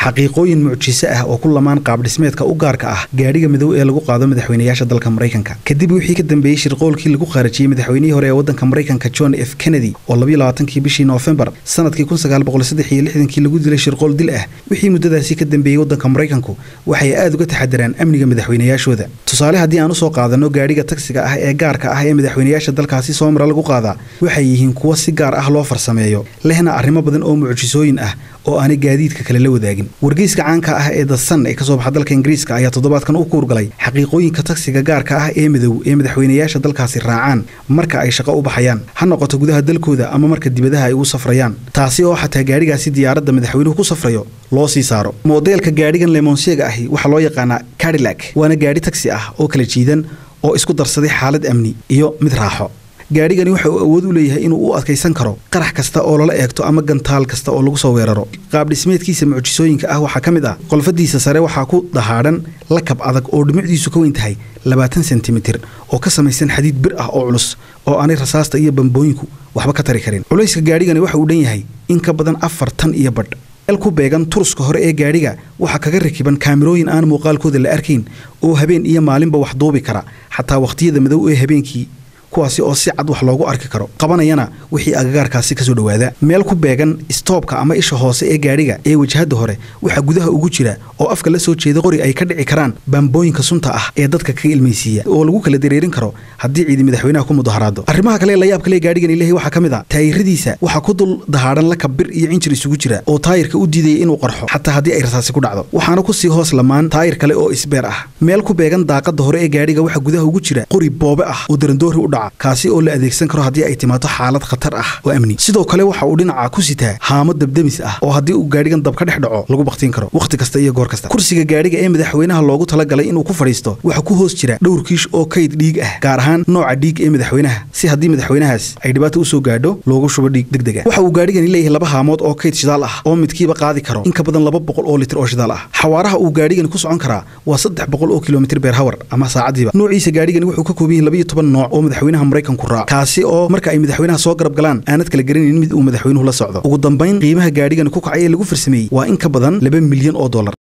xaqiiqooyin mucjiso ah oo ku lamaan qaabdhismeedka u gaarka ah gaadhiga midow ee lagu qaado madaxweynayaasha dalka maraykanka kadib wixii ka dambeeyey shirqoolkii lagu qaarajiyey madaxweynihii hore ee waddanka maraykanka john f kennedy oo labayo labaatankii bishii noofembar sanadkii kun sagaal boqol saddex iyo lixdankii lagu dilay shirqool dil ah wixii muddadaasi ka dambeeyey waddanka maraykanku waxay aad uga taxadaraan amniga madaxweynayaashooda tusaale haddii aan usoo qaadanno gaadhiga tagsiga ah ee gaarka ah ee madaxweynayaasha dalkaasi soo mara lagu qaadaa waxay yihiin kuwo si gaar ah loo farsameeyo lehna arrimo badan oo mucjisooyin ah oo aanay gaadiidka kale la wadaagin wargeyska caanka ah ee dasan ee kasoo baxa dalka ingiriiska ayaa toddobaadkan u kuurgalay xaqiiqooyinka tagsiga gaarka ah ee midow ee madaxweynayaasha dalkaasi raacaan marka ay shaqo u baxayaan ha noqoto gudaha dalkooda ama marka dibadaha ay ugu safrayaan taasi oo xataa gaadhigaasi diyaaradda madaxweynuhu ku safrayo loo sii saaro moodeelka gaadhigan lemonsiega ahi waxaa loo yaqaanaa cadilac waana gaadhi tagsi ah oo kala jiidan oo isku darsaday xaalad amni iyo mid raaxo gaadhigani waxa uu awood u leeyahay inuu u adkaysan karo qarax kasta oo lala eegto ama gantaal kasta oo lagu soo weeraro qaabdhismeedkiisa mucjisooyinka ah waxaa ka mid ah qolfadiisa sare waxaa ku dahaadhan lakab adag oo dhumucdiisu ka weyn tahay labaatan sentimitir oo ka samaysan xadiid bir ah oo culus oo aanay rasaasta iyo bambooyinku waxba ka tari karin culayska gaadhigani waxa uu dhan yahay in ka badan afar tan iyo badh meel ku beegan turuska hore ee gaadhiga waxaa kaga rakiban kaamirooyin aan muuqaalkooda la arkayn oo habeen iyo maalinba wax duubi kara xataa wakhtiyada madow ee habeenkii kuwaasi oo si cad wax loogu arki karo qabanayana wixii agagaarkaasi kasoo dhowaada meel ku beegan istoobka ama isha hoose ee gaadhiga ee wajahadda hore waxaa gudaha ugu jira oo afka la soo jeeda qori ay ka dhici karaan baambooyinka sunta ah ee dadka kaga ilmaysiiya oo lagu kala dareerin karo haddii ciidi madaxweynaha ku mudaharaado arrimaha kale la yaab kale gaadhigan ilahay waxaa ka mid a taayiradiisa waxaa ku dul dahaadhan lakab bir iyo cinjir isugu jira oo taayirka u diidaya inuu qarxo xataa haddii ay rasaasi ku dhacdo waxaana kusii hoos lamaan taayir kale oo isbeer ah meel ku beegan daaqada hore ee gaadhiga waxaa gudaha ugu jira qori boobe ah oo darandoori u dhaca kaasi oo la adeegsan karo haddii ay timaado xaalad khatar ah oo amni sidoo kale waxa uu dhinaca ku sitaa haamo dabdemis ah oo haddii uu gaadhigan dab ka dhex dhaco lagu baktiin karo wakhti kasta iyo goor kasta kursiga gaadhiga ee madaxweynaha loogu talagalay inuu ku fadhiisto waxaa ku hoos jira dhowr kiish oo kayd dhiig ah gaar ahaan nooca dhiig ee madaxweynaha si haddii madaxweynahaas ay dhibaata usoo gaadho loogu shubo dhiig degdeg ah waxa uu gaadhigani leeyahay laba haamood oo kayd shidaal ah oo midkiiba qaadi karo in ka badan laba boqol oo litir oo shidaal ah xawaaraha uu gaadhigani ku socon karaa waa saddex boqol oo kilomitir beer hawar ama saacadiiba noociisa gaadhigani wuxuu ka kooban yahay labayo toban nooc oo madaxweynaha maraykanku raac kaasi oo marka ay madaxweynaha soo garab galaan aanad kala garanaynin mid uu madaxweynuhu la socdo ugu dambayn qiimaha gaadhigani ku kacay ee lagu farsameeyey waa in ka badan laba milyan oo dollar